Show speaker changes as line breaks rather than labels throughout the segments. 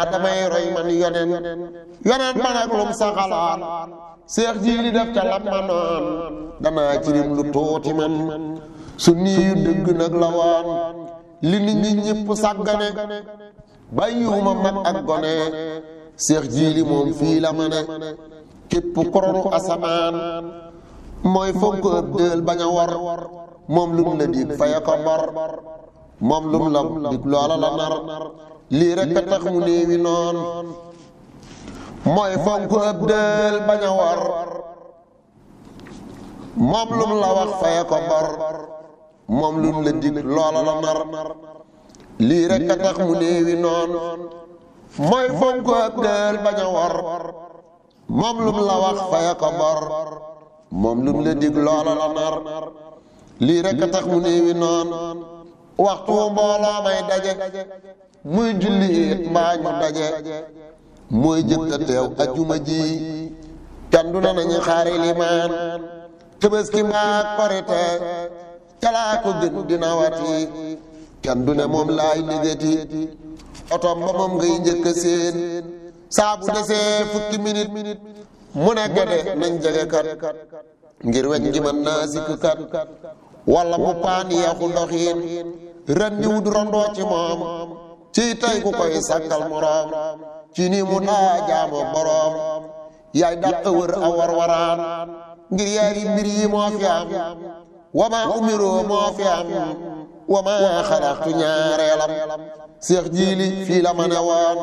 damay roy man yonen yonen ba nag lum sa xalaat seex jiili def ca lam ma noon danaa ci rim lu tuuti man su niyu dëgg nag la waan li nit ñi ñëpp sàggane bàyyiwuma mag ak gone seex jiili moom fii la ma ne képp koronu asamaan mooy fonk ëpp dël bañ a war moom lum la dig faya ko bor moom lum la dig loola la nar lii rek a tax mu néewi noon mooy fonk ëpp dël bañ a war moom lum la wax faya ko bor moom lum la dig loola la nar lii rek a tax mu néewi noon mooy fonk ëpp dël bañ a war moom lum la wax faya ko bor moom lum la dig loola la nar lii rek a tax mu néewi noon waxtu mbooloo may daje muy julli it mbaa ñu daje mooy jëkk a teew ajuma ji kenn du na nañu xaari limaan tëbaski mbaa korite calaa ko gën dina wati kenn du ne moom laay liggéeti otom ba moom ngay njëkk a seen saa bu desee fukki minit mu ne gede nañ jege kat ngir weñ gi mën naa sikk kat wala mu paan yeexu ndoxiin ren di wut rondoo ci moom ci tey ku koy sàkkal moroom ci ni mu daa jaamoo boroom yaay dàq wër a war waraan ngir yaari mbir yi moo fi am wama umiroo moo fi am wama xalaxtu ñaareelam seex jiili fii la ma ne woon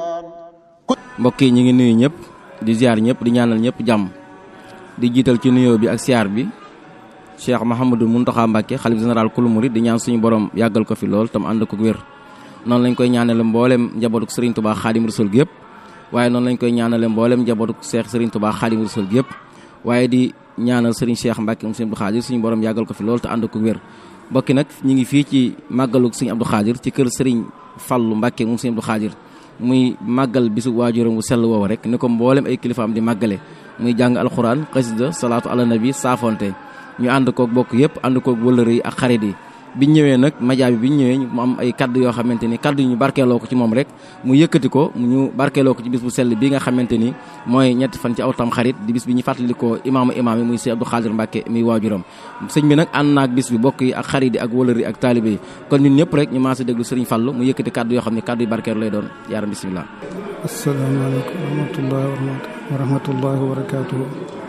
mbokk yi ñu ngi nuyu ñëpp di ziar ñëpp di ñaanal ñëpp jàmm di jiital ci nuyoo bi ak siyaar bi Cheikh Mouhamadou Mountakha Mbacké xalif général kulu murid di ñaan suñu borom yàggal ko fi lool tam ànd ko wér noonu lañ koy ñaanale mboolem njabootuk Serigne Touba Khadim Rasoul gi yëpp waaye noonu lañ koy ñaanale mboolem njabootuk Cheikh Serigne Touba Khadim Rasoul gi yëpp waaye di ñaanal Serigne Cheikh Mbacké moom Serigne Abdou Khadir suñu borom yàggal ko fi lool te ànd ko wér mbokki nag ñu ngi fii ci màggaluk Serigne Abdou Khadir ci kër Serigne Fallou Mbacké moom Serigne Abdou Khadir muy màggal bisu waajuram wu sell woowu rek ni ko mboolem ay kilifaam di màggale muy jàng alxuraan xasida salaatu ala nabi saafonte ñu ànd koog bokk yëpp ànd koog wëllëre yi ak xarit yi biñ ñëwee nag majaa bi biñ ñëwee mu am ay kaddu yoo xamante ni kaddu yi ñu barkeeloo ko ci moom rek mu yëkkati ko ñu barkeeloo ko ci bis bu sell bi nga xamante ni mooy ñetti fan ci aw tam xarit di bis bi ñu fàttalikoo imaamu imaam yi muy Sëñ Abdou Khadir Mbacké muy waajuram sëñ bi nag ànd naag bis bi bokk yi ak xarit yi ak wëllëre yi ak taalibe yi kon ñun ñëpp rek ñu maasa déglu Sëriñ Fallu mu yëkkati kaddu yoo xam ne kaddu yu barkeelu lay doon yaaram bismillah
asalaamaaleykum wa rahmatullahi wa rahmatullahi wa barakaatuhu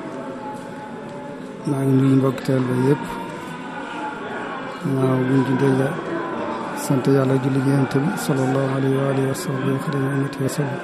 maa ngi nuyu mbokki teel ba yëpp waaw buñ ci dégg sant yàlla julli gi yonent bi sallallahu alayhi wa alihi wa sahbihi wa xadimi ummati wa sallam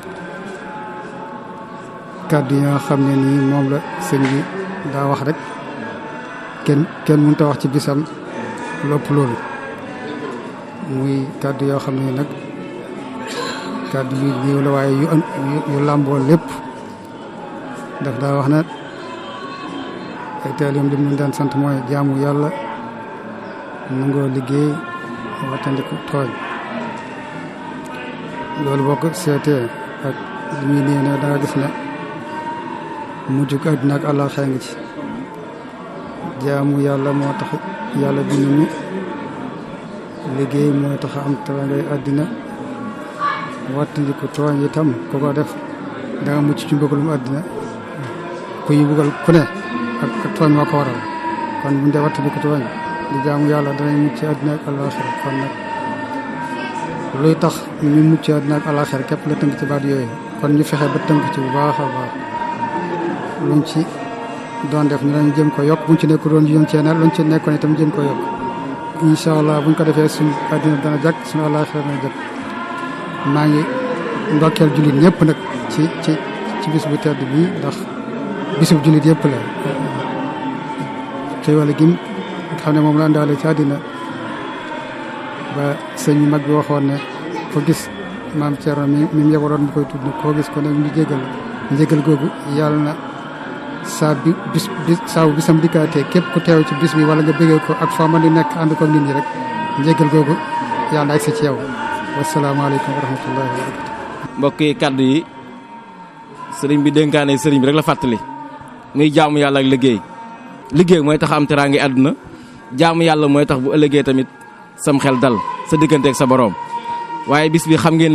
kàddu yi nga xam ne nii moom la sëñ bi daa wax rek kenn kenn mënut a wax ci bisam lopp loolu muy kàddu yoo xam ne nag kàddu yu néew la waaye yu yu làmboo lépp daf daa wax na ay taalibeem li mu daan sant mooy jaamu yàlla nangoo liggéey wattandiku tooñ loolu boo ko seetee ak li muy néew ne da nga gis ne mujjug àddina ak àllaaxira ngi ci jaamu yàlla moo tax yàlla bind ñu liggéey mooy tax am tawangay àddina wattandiku tooñ itam ku ko def da nga mucc ci mbugalum àddina ku ñu bugal ku ne ak tooñ moo ko waral kon buñ dee wattandiku tooñ di jaamu yàlla danañ mucc àddina ak àllaaxira kon nag luy tax ñu mucc àddina ak àllaaxira képp la tënk ci baat yooyu kon ñu fexe ba tënk ci bu baax a baax luñ ci doon def ñu dañ jëm ko yokk buñ ci nekk doon jëm cee luñ ci nekkoon itam jëm ko yokk incha allah buñ ko defee suñ àddina dana jàkk suñu àllaaxira dana jàkk maa ngi ndokkeel jullit ñëpp nag ci ci ci bis bu tedd bii ndax bisub jullit yëpp la te wala gim xam ne moom la àndaale ci àddina ba sëñ mag bi waxoon ne ko gis maam Thierno mi mi mu yebaloon mu koy tudd koo gis ko ne ñu jégal njégal googu yàlla na saa bi bis bis saa bisam dikkaatee képp ku teew ci bis bi wala nga bëggee ko ak foo mën di nekk ànd ko nit ñi rek njégal googu yàlla na agsi ci yow wasalaamaaleykum wa rahmatullahi wa barakatu
mbokk yi kaddu yi sëriñ bi dénkaane sëriñ bi rek la fàttali muy jaamu yàlla ak liggéey liggéey mooy tax am teraange àdduna jaamu yàlla mooy tax bu ëllëgee tamit sam xel dal sa digganteeg sa boroom waaye bis bi xam ngeen